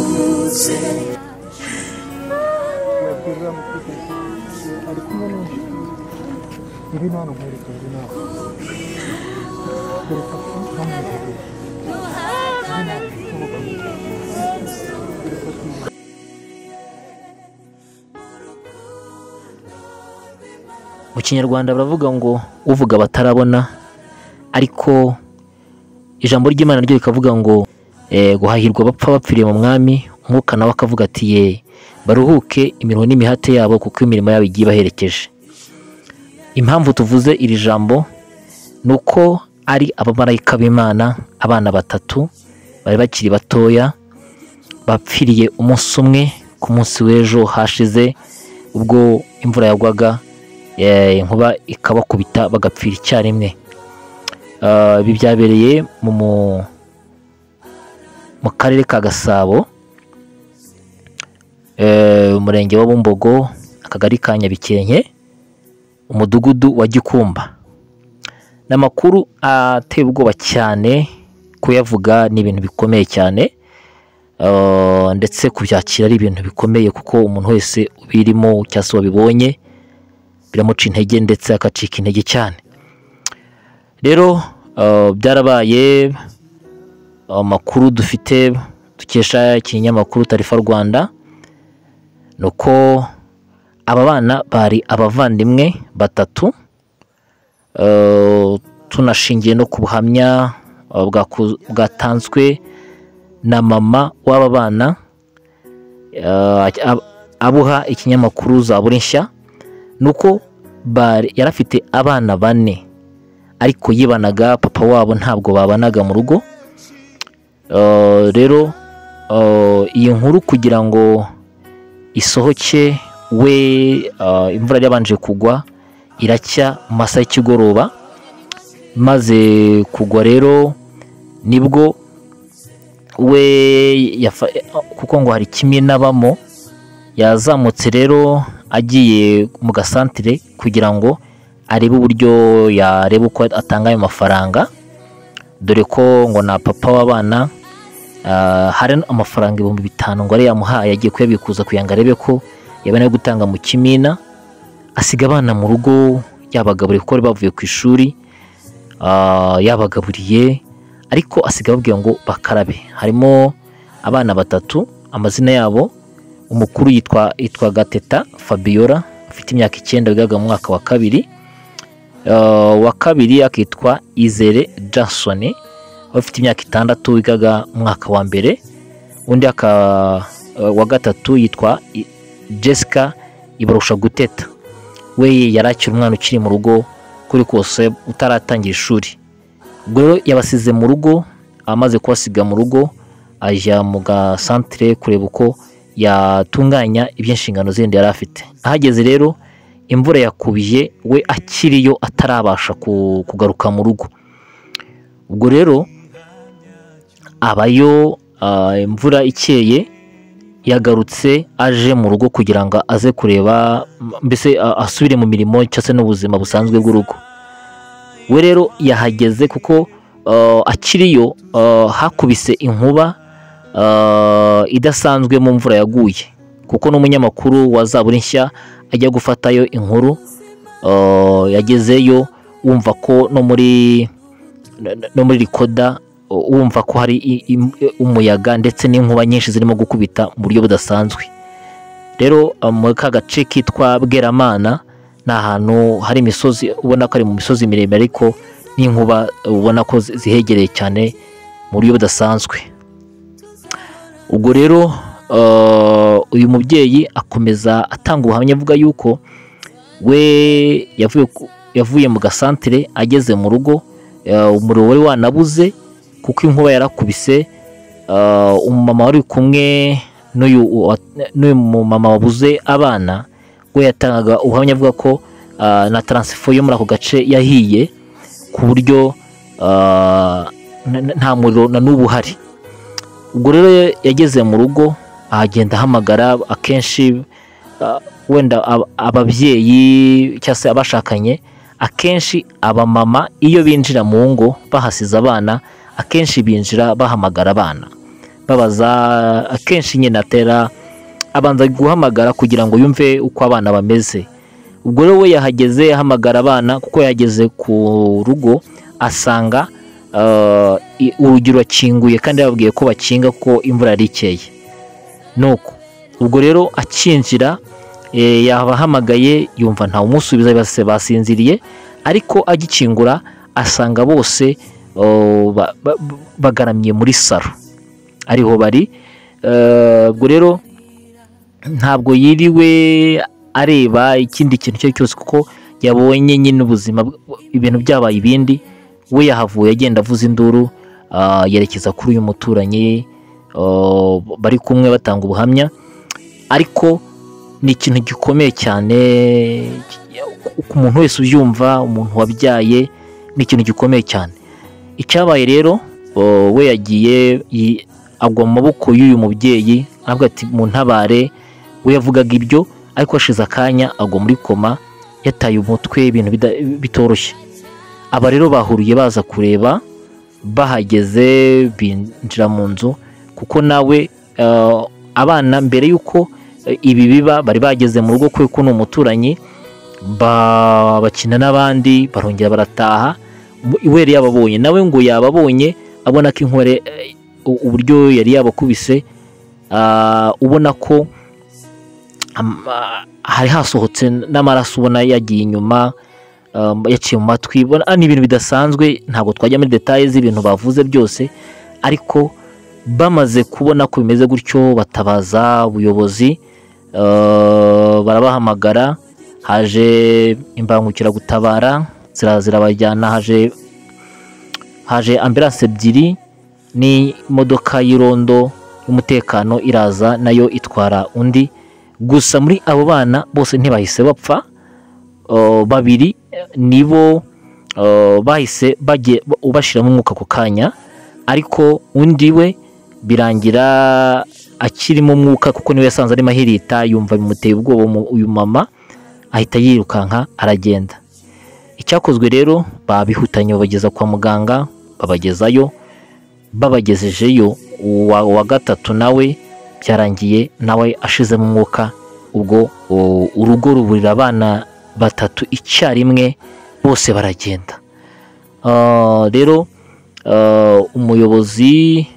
zose wakwirira mu kwiteka ari kumwe n'undi ngwino hano nkwereka buri nawe dore papa ntamwihebe mu kinyarwanda baravuga ngo uvuga batarabona ariko ijambo ry'imana ryo rikavuga ngo eh, guhahirwa bapfa bapfiriye mu mwami umwuka nawe akavuga ati ye baruhuke imirimo n'imihate yabo kuko imirimo yabo igiye ibaherekeje impamvu tuvuze iri jambo ni uko ari abamarayika b'imana abana batatu bari bakiri batoya bapfiriye umunsi umwe ku munsi w'ejo hashize ubwo imvura yagwaga eh, inkuba ikabakubita bagapfira icyarimwe Ah, ibi byabereye mu mu- mu karere ka gasabo eh, umurenge wa bumbogo akagari ka nyabikenke umudugudu wa gikumba ni amakuru ateye ubwoba cyane kuyavuga ni ibintu bikomeye cyane Ah, ndetse kubyakira ari ibintu bikomeye kuko umuntu wese ubirimo cyangwa se wabibonye biramuca intege ndetse akacika intege cyane rero uh, byarabaye amakuru dufite dukesha ikinyamakuru tarifa rwanda ni uko aba bana bari abavandimwe batatu Uh, tunashingiye no ku buhamya uh, bwaku- bwatanzwe na mama w'aba bana uh, ab- abuha ikinyamakuru zaburi nshya ni uko bari- yari afite abana bane ariko yibanaga papa wabo ntabwo babanaga mu rugo Eh, rero eh, iyi nkuru kugira ngo isohoke we eh, imvura yabanje kugwa iracya mu masaha y'ikigoroba maze kugwa rero nibwo we yafa- kuko ngo hari kimwe n'abamo yazamutse rero agiye mu gasantire kugira ngo arebe uburyo yareba uko atanga ayo mafaranga dore ko ngo na papa w'abana ah, hari amafaranga ibihumbi bitanu ngo ari yamuhaye agiye kuyabikuza kugira ngo arebe ko yabona ayo gutanga mu kimina asiga abana mu rugo yabagaburiye kuko bari bavuye ku ishuri ah, yabagaburiye ariko asiga ababwira ngo bakarabe harimo abana batatu amazina yabo umukuru yitwa yitwaga teta fabiola afite imyaka icyenda bigaga mu mwaka wa kabiri Uh, wa kabiri akitwa izere jackson aho afite imyaka itandatu wigaga mu mwaka wa mbere undi aka uh, wa gatatu yitwa I- jessica ibarusha guteta we yari akiri umwana ukiri mu rugo kuri kose utaratangira ishuri ubwo rero yabasize mu rugo amaze kubasiga mu rugo ajya mu gasantire kureba uko yatunganya iby'inshingano zindi yari afite ahageze rero imvura yakubiye we akiriyo atarabasha ku- kugaruka mu rugo ubwo rero abayo ah, imvura ikeye yagarutse aje mu rugo kugira ngo aze kureba m- mbese a- asubire mu mirimo cyangwa se n'ubuzima busanzwe bw'urugo we rero yahageze kuko ah, akiriyo ah, hakubise inkuba ah, idasanzwe mu mvura yaguye kuko n'umunyamakuru wa zaburi nshya ajya gufatayo inkuru ah, yagezeyo wumva ko no muri no muri rikoda u- wumva ko hari i- i- umuyaga ndetse n'inkuba nyinshi zirimo gukubita mu buryo budasanzwe rero uh, muri ka gace kitwa bweramana ni ahantu hari imisozi ubona ko ari mu misozi miremire ariko n'inkuba ubona ko zi- zihegereye cyane mu buryo budasanzwe ubwo rero uh, uyu mubyeyi akomeza atanga ubuhamya avuga yuko we yavuye ku- yavuye mu gasantire ageze mu rugo eh, umuriro wari wanabuze kuko inkuba yarakubise eh, umumama wari kumwe n'uyu wa- n'uyu mumama wabuze abana we yatangaga ubuhamya avuga ko ah, na taransifo yo muri ako gace yahiye ku buryo ah, n- n- nta muriro na n'ubu uhari ubwo rero yageze mu rugo ahagenda ahamagara akenshi ah, wenda ab- ababyeyi cyangwa se abashakanye akenshi abamama iyo binjira mu ngo bahasize abana akenshi binjira bahamagara abana babaza akenshi nyine atera abanza guhamagara kugira ngo yumve uko abana bameze ubwo rero we yahageze ahamagara abana kuko yahageze ku rugo asanga eh, i- urugi rurakinguye kandi yababwiye ko bakinga ko imvura yari ikeye nuko ubwo rero akinjira eh, yabahamagaye yumva ntawumusubiza bose basinziriye ariko agikingura asanga bose oh, ba- ba- bagaramye muri saro ariho bari Eh, ubwo rero ntabwo yiriwe areba ikindi kintu icyo ari cyo cyose kuko yabonye nyine ubuzima bw- ibintu byabaye ibindi we yahavuye agenda avuza induru ah, yerekeza kuri uyu muturanyi ah, bari kumwe batanga ubuhamya ariko ni ikintu gikomeye cyane ki- ku muntu wese ubyumva umuntu wabyaye ni ikintu gikomeye cyane icyabaye rero oh, we yagiye yi- agwa mu maboko y'uyu mubyeyi aravuga ati mu ntabare we yavugaga ibyo ariko hashize akanya agwa muri koma yataye umutwe ibintu bida- bitoroshye aba rero bahuriye baza kureba bahageze binjira mu nzu kuko nawe eh, abana mbere y'uko eh, ibi biba bari bageze mu rugo kubera ko ni umuturanyi ba- bakina n'abandi barongera barataha Mu- we yari yababonye nawe ngo yababonye abona ko inkware eh, u- uburyo yari yabakubise ah, ubona ko am- ah, hari hasohotse n'amaraso ubona yagiye inyuma um, yaciye mu matwi Ubona- ah, ni ibintu bidasanzwe ntabwo twajya muri detaye z'ibintu bavuze byose ariko bamaze kubona ko bimeze gutyo batabaza ubuyobozi uh, barabahamagara haje imbangukiragutabara zira- zirabajyana haje haje ambulance ebyiri n'imodoka y'irondo y'umutekano iraza nayo itwara undi gusa muri abo bana bose ntibahise bapfa Uh, babiri eh, nibo uh, bahise bagiye bashyiramo umwuka ako kanya ariko undi we birangira akirimo umwuka kuko niwe yasanze arimo ahirita yumva bimuteye ubwoba umu- uyu mama ahita yirukanka aragenda icyakozwe rero babihutanye babageza kwa muganga babagezayo babagejejeyo uwa, uwa gatatu nawe byarangiye nawe ashizemo umwuka ubwo u- urugo ruburira abana batatu icyarimwe bose baragenda Ah, rero ah, umuyobozi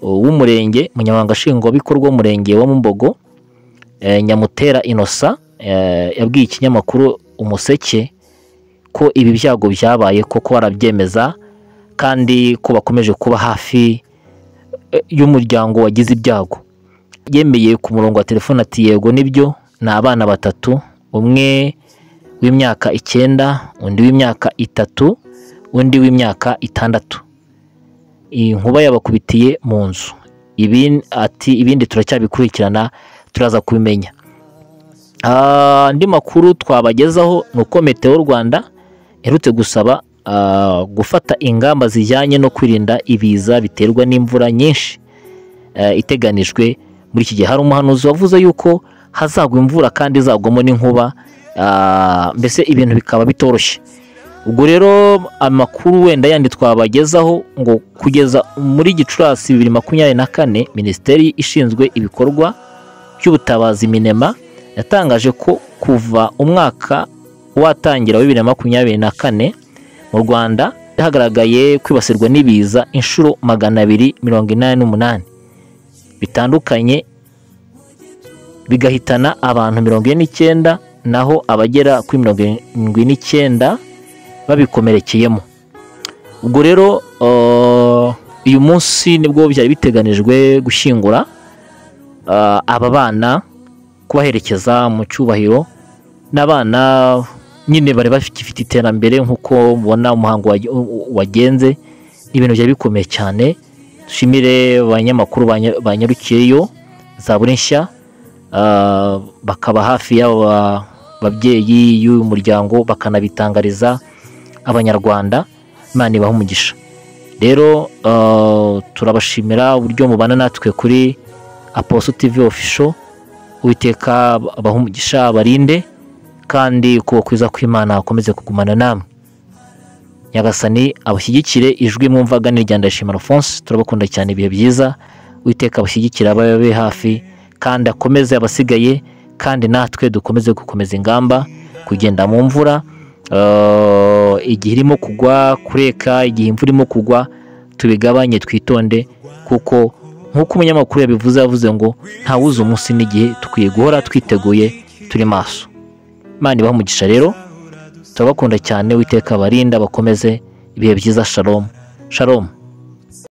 uh, w'umurenge umunyamabanga nshingwabikorwa w'umurenge wa mumbogo eh, nyamutera inosa eh, yabwiye ikinyamakuru umuseke ko ibi byago byabaye koko barabyemeza kandi ko bakomeje kuba hafi eh, y'umuryango wagize ibyago yemeye ku murongo wa telefone ati yego nibyo ni abana batatu umwe w'imyaka icyenda undi w'imyaka itatu undi w'imyaka itandatu iyi nkuba yabakubitiye mu nzu Ibin- ati ibindi turacyabikurikirana turaza kubimenya Ah, andi makuru twabagezaho ni uko meteo rwanda iherutse gusaba ah, gufata ingamba zijyanye no kwirinda ibiza biterwa n'imvura nyinshi eh, iteganijwe muri iki gihe hari umuhanuzi wavuze yuko hazagwa imvura kandi izagwamo n'inkuba ah, mbese ibintu bikaba bitoroshye ubwo rero amakuru wenda yandi twabagezaho ngo kugeza muri gicurasi bibiri makumyabiri na kane minisiteri ishinzwe ibikorwa by'ubutabazi minema yatangaje ko kuva umwaka watangira wa bibiri na makumyabiri na kane mu rwanda hagaragaye kwibasirwa n'ibiza inshuro magana abiri mirongo inani n'umunani bitandukanye bigahitana abantu mirongo ine n'icyenda naho abagera kuri mirongo irindwi n'icyenda babikomerekeyemo ubwo rero uh, uyu munsi nibwo byari biteganijwe gushyingura uh, aba bana kubaherekeza mu cyubahiro n'abana nyine bari bafite iterambere nk'uko mubona umuhango wage- wagenze ibintu byari bikomeye cyane dushimire abanyamakuru banya- banyarukiyeyo za buri nshya ah, bakaba hafi y'aba babyeyi y'uyu muryango bakanabitangariza abanyarwanda imana ibaha umugisha rero ah, turabashimira uburyo mubana natwe kuri aposo tv official uwiteka abaha umugisha abarinde kandi kuba kwiza kw'imana akomeze kugumana namwe nyagasani abashyigikire ijwi mwumvaga ni irya ndayishimira alphonse turabakunda cyane ibihe byiza uwiteka abashyigikire ababe be hafi kandi akomeze abasigaye kandi natwe dukomeze gukomeza ingamba kugenda mu mvura Eh, igihe irimo kugwa kureka igihe imvura irimo kugwa tubigabanye twitonde kuko nk'uko umunyamakuru yabivuze yavuze ngo ntawuzi umunsi n'igihe dukwiye guhora twiteguye turi maso imana ibaha umugisha rero turabakunda cyane witeka abarinda bakomeze ibihe byiza shalomu shalomu